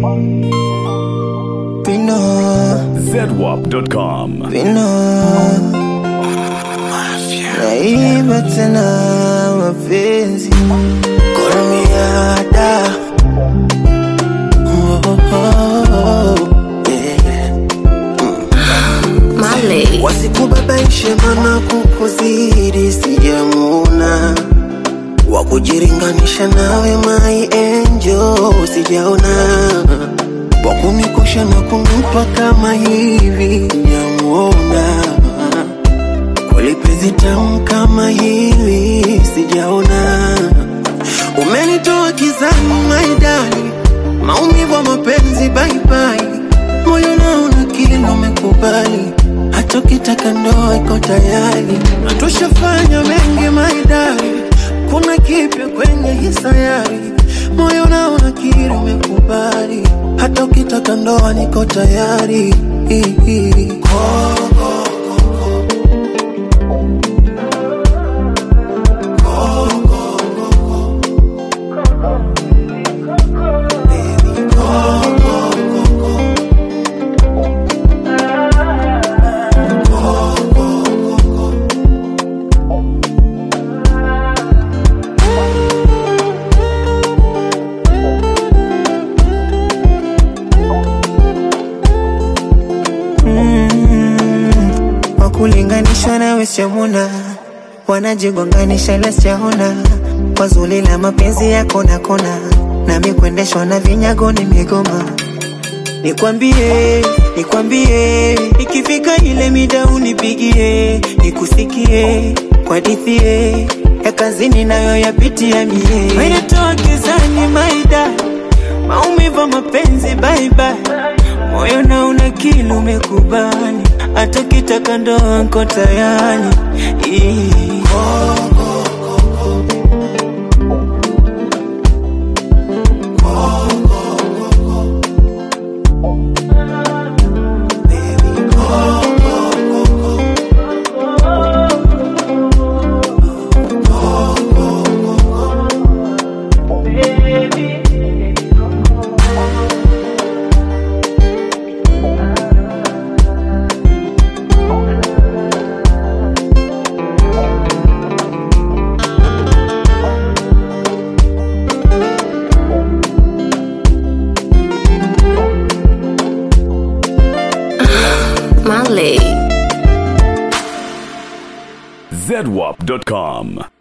Pino, zedwap.com. Pino. Naiba tena mapenzi Kormiada oh, oh, oh, yeah. Marley. Wasikubabaishe mana kukuzidi sijamuna wa kujiringanisha nawe my angel sijaona wa kunikosha na kunipa kama hivi sijamuona kweli penzi tamu kama hili sijaona umenitoa kizani maidani maumivu ya mapenzi baibai moyo naona kile umekubali hata ukitaka ndoa iko tayari na tushafanya mengi maidari kuna kipya kwenye hii sayari moyo naona kile umekubali hata ukitaka ndoa niko tayari wakulinganishwa nawe siamuna wanajigonganisha ila sijaona kwa zuri la mapenzi yako na kona nami kuendeshwa na vinyago ni migoma nikwambie nikwambie ikifika ile mida unipigie nikusikie kwa dithie ya kazini nayo yapitia mie menetoa gizani maida maumivu ya mapenzi baibai moyo na una kili umekubali hata kitaka ndoa nko tayari Ii. Marley. zedwap.com.